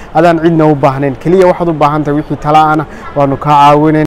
adaan cidna u baahnayn keliya waxaad u baahan tahay wixii tala-ana waanu kaa caawinayn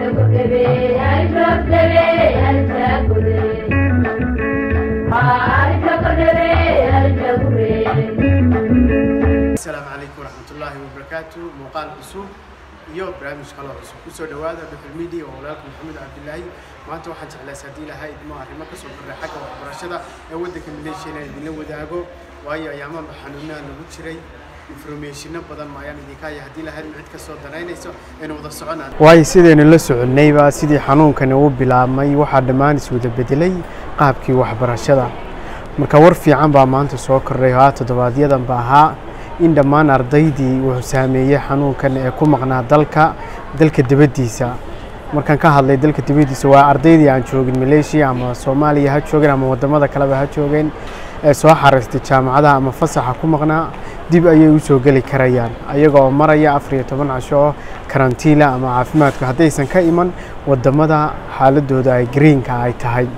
asalaamu calaykum waraxmatullaahi wabarakaatu muuqaal cusub iyo barnaamij kaloo cusub kusoo dhowaada dhuxul media waa walaalka maxamed cabdilaahi maanta waxaan jeclays haddii lahaa idmo arrimo kasoo korray xagga waxbarashada ee waddanka maleeshiya inaan idinla wadaago waayo ayaamaanba xanuunaha lagu jiray informationo badan maayaan idinka haya haddii lahayd cid kasoo danaynayso aynu wada soconaan waayo sidaynu la soconnayba sidii xanuunkani u bilaabmay waxaa dhammaan iswada bedelay qaabkii waxbarashada marka war fiican baa maanta soo kordhay haa toddobaadyaddan ba ahaa in dhammaan ardaydii wuxuu saameeyey xanuunkan ee ku maqnaa dalka dalka dibaddiisa markaan ka hadlay dalka dibaddiisa waa ardaydii aan joogin maleeshiya ama soomaaliya ha joogeen ama waddamada kaleba ha joogeen ee soo xaraystay jaamacadaha ama fasaxa ku maqnaa dib ayay u soo geli karayaan ayaga oo maraya afar iyo toban casho oo karantiila ama caafimaadku haddaysan ka iman waddamada xaaladooda ay greenka ay tahay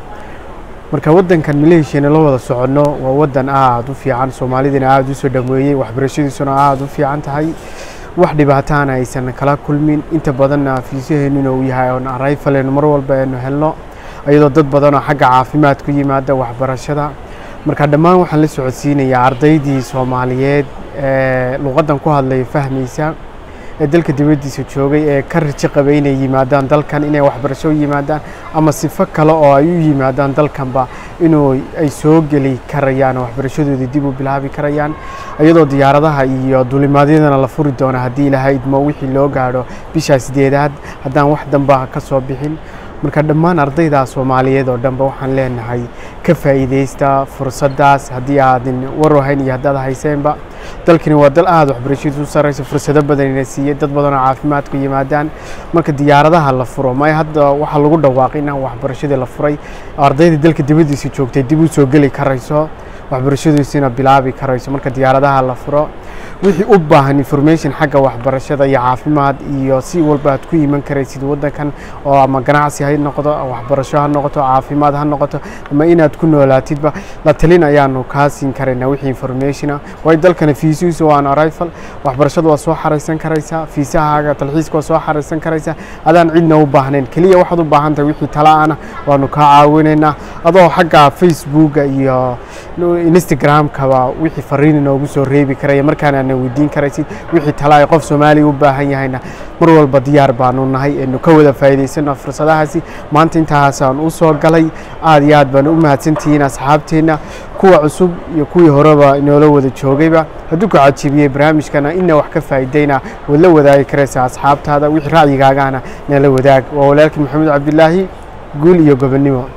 marka waddankan maleeshiyana la wada soconno waa waddan aada u fiican soomaalidina aada u soo dhameeyey waxbarashadiisuna aada u fiican tahay wax dhibaataana aysan kala kulmin inta badanna fiisaheennuna uu yahay oon arayfaleyno mar walba aynu helno iyadoo dad badanoo xagga caafimaad ku yimaada waxbarashada marka dhammaan waxaan la socodsiinayaa ardaydii soomaaliyeed ee luqaddan ku hadlaya fahmaysa ee dalka dibaddiisa joogay ee ka rajo qabay inay yimaadaan dalkan inay waxbarasho u yimaadaan ama sifo kale oo ay u yimaadaan dalkanba inuu ay soo geli karayaan oo waxbarashadoodii dib u bilaabi karayaan iyadoo diyaaradaha iyo duulimaadyadana la furi doono haddii ilaahay idmo wixii loo gaadho bishaa sideedaad haddaan wax damba ka soo bixin marka dhammaan ardaydaa soomaaliyeed oo dhanba waxaan leenahay ka faa'iidaysta fursaddaas haddii aadin waru hayn iyo haddaad hayseenba dalkani waa dal aada waxbarashadiisu u sarraysa fursado badanina siiyey dad badanoo caafimaadku yimaadaan marka diyaaradaha la furo may hadda waxaa lagu dhawaaqay in waxbarashadii la furay ardaydii dalka dibaddiisa joogtay dib u soo geli karayso waxbarashadiisina bilaabi karayso marka diyaaradaha la furo wixii u baahan information xagga waxbarashada iyo caafimaad iyo si walba aad ku iman karaysid waddankan oo ama ganacsi ha noqdo waxbarasho ha noqoto caafimaad ha noqoto ama inaad ku noolaatidba la talin ayaanu kaa siin karaynaa wixii informationa waayo dalkana fiisihiisu waa an arrival waxbarashada waa soo xaraysan karaysaa fiisahaaga talxiiska waa soo xaraysan karaysaa adaan cidna u baahnayn keliya waxaad u baahan tahay wixii tala-ana waanu kaa caawinaynaa adoo xagga facebooka iyo instagramkaba wixii fariin inoogu soo reebi karaya markaana na weydiin karaysid wixii tala ay qof soomaaliya u baahan yahayna mar walba diyaar baanu nahay eenu ka wada faa'iidaysano fursadahaasi maanta intaasaan u soo galay aada iyo aad baanu u mahadsantihiin asxaabteenna kuwa cusub iyo kuwii horeba inoola wada joogayba hadduu ku cajibiyey barnaamijkana ina wax ka faa'iidayna waad la wadaagi karaysaa asxaabtaada wixii ra'yigaagana nala wadaag waa walaalkii maxamed cabdilaahi guul iyo gobonnimo